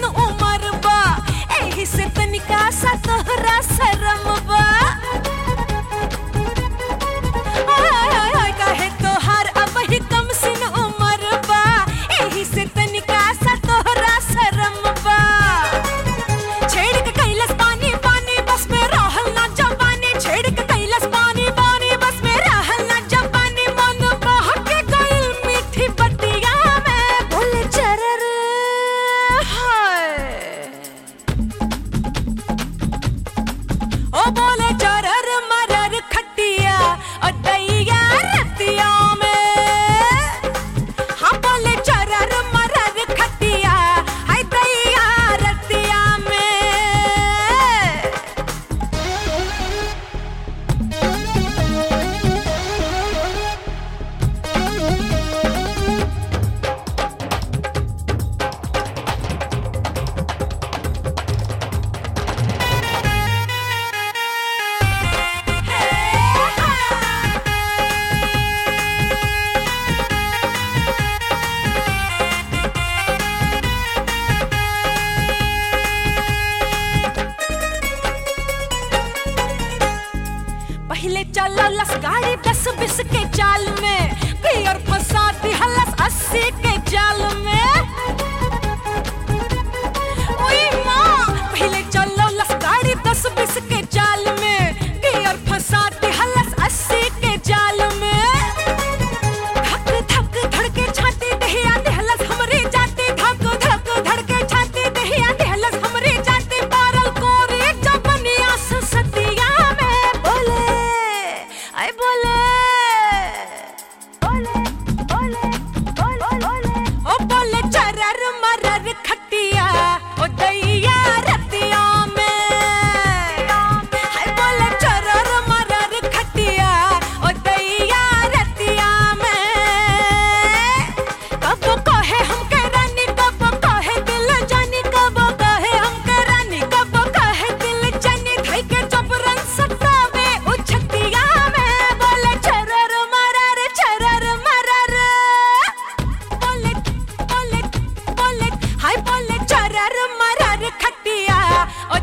सिन उमर बा एही से तनिका सा तोहरा शरम बा आय, आय, आय, काहे तोहार अब ही कम सिन उमर बा एही से तनिका सा तोहरा शरम बा छेड़ के कैलस पानी पानी बस में रहल ना जवानी छेड़ के कैलस पानी पानी बस में रहल ना जवानी मन बहक गइल मीठी बतिया में बोले चरर हाय ओ बोले चरर मरर खटिया ओ दैया रतिया में हाँ बोले चरर मरर खटिया हाय दैया रतिया में पहले चललस गाड़ी दस बीस के चाल में पियर फंसा दिहलस अस्सी के जाल में ओई माँ पहले चललस गाड़ी दस बीस के चाल में पियर फंसा दिहलस अस्सी के जाल में धक धक धड़के छाती दहिया दिहलस हमरे जाती धक धक धड़के छाती दहिया दिहलस हमरे जाती पारल कोरे जबनिया सतिया में बोले आई बोले बोले बोले बोले बोले ओ बोले चरर मरर खटिया ओ दैया रतिया में हाय बोले चरर मरर खटिया ओ दैया रतिया में कब कहे हमके रानी कब कहे दिल जानी कब कहे हमके रानी कब कहे दिल जानी धई के जबरन सतावे ओ छतिया में बोले चरर मरर चरर मरर बोले बोले बोले हाय बोले चरर मरर खटिया ओ